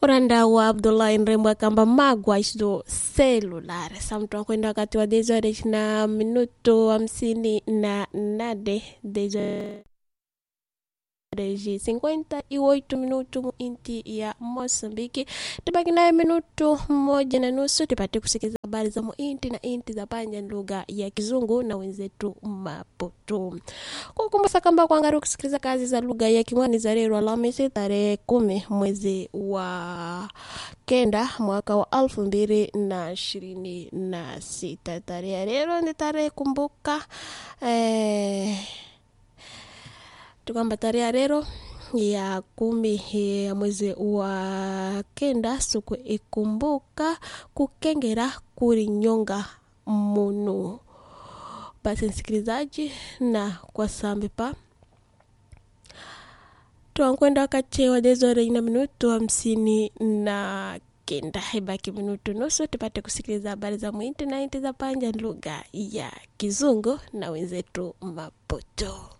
muranda wa abdullahi nrembo akamba magwa do celular samtu akwenda wakati wa dezoresh na minuto hamsini na nade dezoreji 58 minuto mu inti ya Mosambiki. Tubaki naye minuto moja na nusu tupate kusikiliza habari za muinti na inti za panja lugha ya Kizungu na wenzetu Maputo. Kukumbusha kwamba kuangalia kusikiliza kazi za lugha ya Kimwani za leo Alhamisi tarehe kumi mwezi wa kenda mwaka wa elfu mbili na ishirini na sita. Tarehe ya leo ni tarehe kumbuka eh, tukamba tarehe ya leo ya kumi ya mwezi wa kenda siku ikumbuka kukengera kurinyonga munu basi msikilizaji na kwa sambi pa twankwenda wakati wa dezore na minutu hamsini na kenda ibaki minutu nusu tupate kusikiliza habari za mwinti na inti za panja lugha ya kizungu na wenzetu maputo